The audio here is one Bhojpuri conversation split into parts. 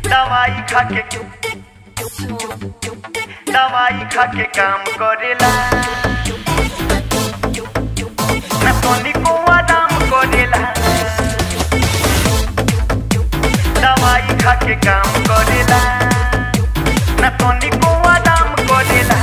दवाई खा के दवाई खा के काम करेला ना तोनी को आराम करेला दवाई खा के काम करेला ना तोनी को आराम करेला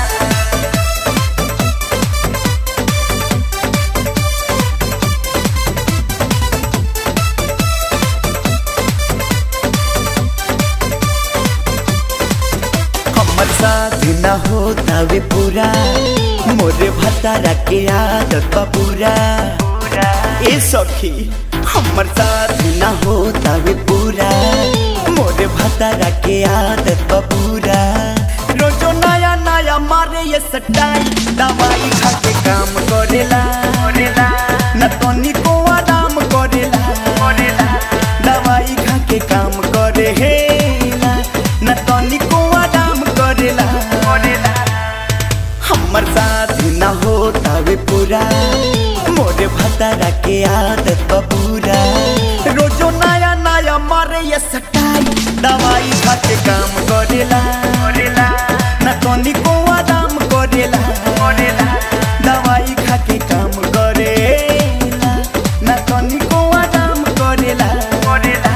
हमर साथ न होता वे पूरा मोरे भतारा के आदत बा पूरा पूरा ए सखी हमर साथ न होता वे पूरा मोरे भतारा के आदत बा पूरा रोजो नया नया मारे ये सटाई दवाई खा के काम करेला करेला न तोनी को आराम करेला करेला दवाई खा के काम करे हेला न तोनी को आराम करेला करेला हमर साथ न होता वे पूरा मोरे भतारा के आदत बा पूरा रोजो नया नया मारे ये सटाई दवाई खा के काम करेला करेला न तोनी को आराम करेला करेला दवाई खा के काम करेला न तोनी को आराम करेला करेला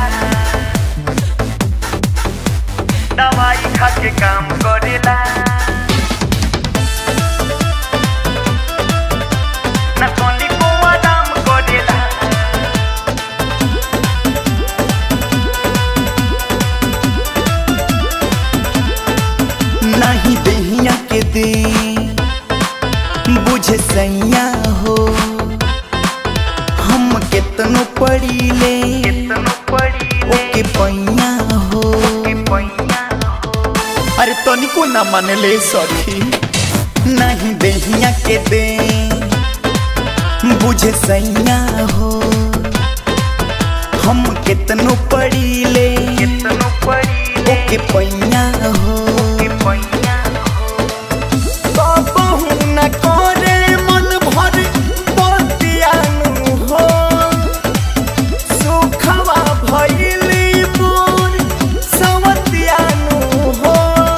दवाई खा के काम करेला ना तोनी को आराम करेला नहीं दहिया के दे बुझे सैया हो हम केतनो पड़ी ले कितनो पड़ी ओके पैया हो के पैया हो अरे तनिको ना मान ले सखी नहीं दहिया के दे बुझे सैया हो हम केतनो पड़ी ले कितनो पड़ी ओके पैया हो के पैया हो कबहू न करे मन भर बतियानु हो सुखवा भइली मोर सवतियानु हो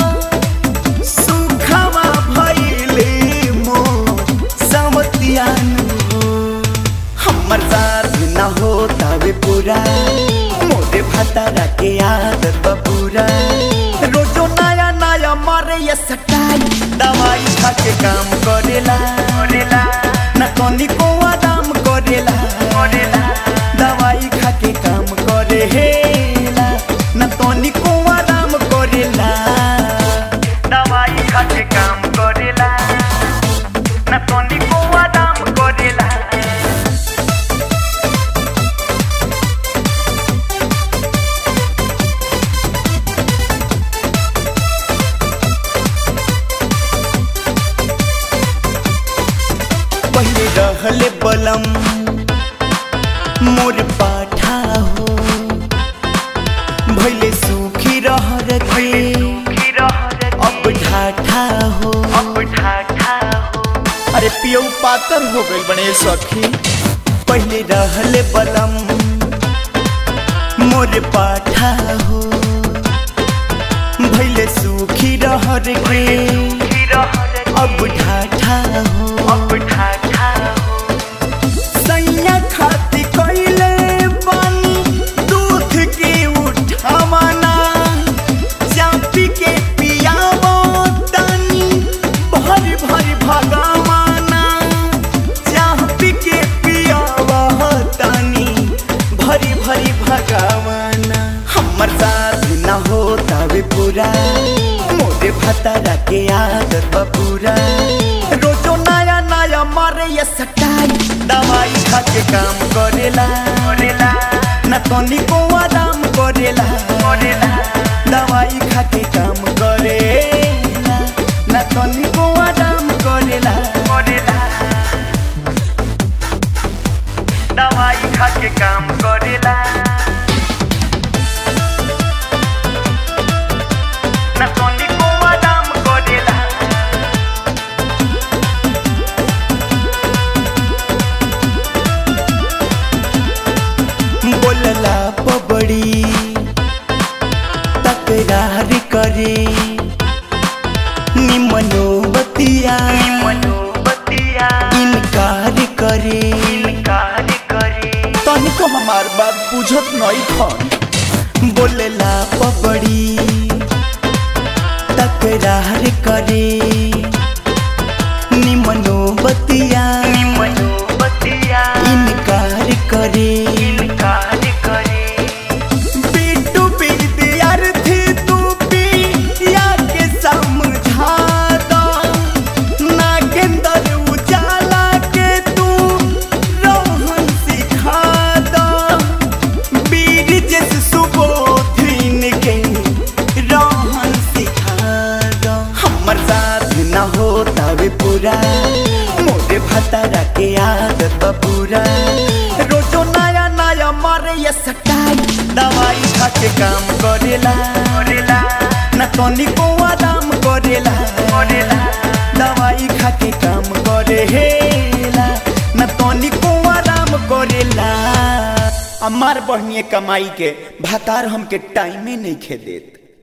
सुखवा भइली मोर सवतियानु हो हमर साथ न होता वे पूरा मोरे भतारा के आदत बा पूरा रोजो नया नया मारे ये सटाई दवाई खा के काम करेला करेला न तोनी को आराम करेला करेला दवाई खा के काम करेला न तोनी को आराम करेला दवाई खा के काम करेला ना तोनी को आराम करेला पहले रहले बलम मोर पाठा हो भैले सुखी रहर के की रहर अब ढाठा हो अब ठाठा हो अरे पियऊ पातर हो गइल बने सखी पहले रहले बलम मोर पाठा हो भैले सुखी रहर के की रहर अब ढाठा हो अब ठाठा हो सैया खाती कइले बानी दूध के उठावना चापी के पियावो तानी भर भर भगवाना चापी के पियावो तानी भरी भरी भगवाना हमर साथ न होता वे पूरा मोरे भतारा के आदत बा पूरा रोजो नया नया मारे ये सटाई दवाई खा के काम करेला करेला न तोनी को आराम करेला करेला दवाई खा के काम करेला न तोनी को आराम करेला करेला दवाई खा के काम करेला ना तोनी को आराम करेला बोलला पबड़ी करे निमनो बतिया मनोबतिया इनकार करे इनकार करे तनिको हमार बात बुझत नहीं खन बोलेला पबड़ी तकरार करे निमनो बतिया मनोबतिया इनकार करे इनकार करे बिट्टू विद्यार्थी तू पिया के समझा दो नागेंद्र उजाला के तू रोहन सिखा दो वीर जस सुबोधिन के रोहन सिखा दो हमर साथ न होता वे पूरा मोरे भतारा के आदत बा पूरा रोजो नया नया मारे ये सटाई दवाई खा के काम करेला करेला न तनिको आराम करेला करेला दवाई खा के काम करेला न तनिको आराम करेला हमार बढ़िए कमाई के भातार हमके टाइमे नहीं खे देत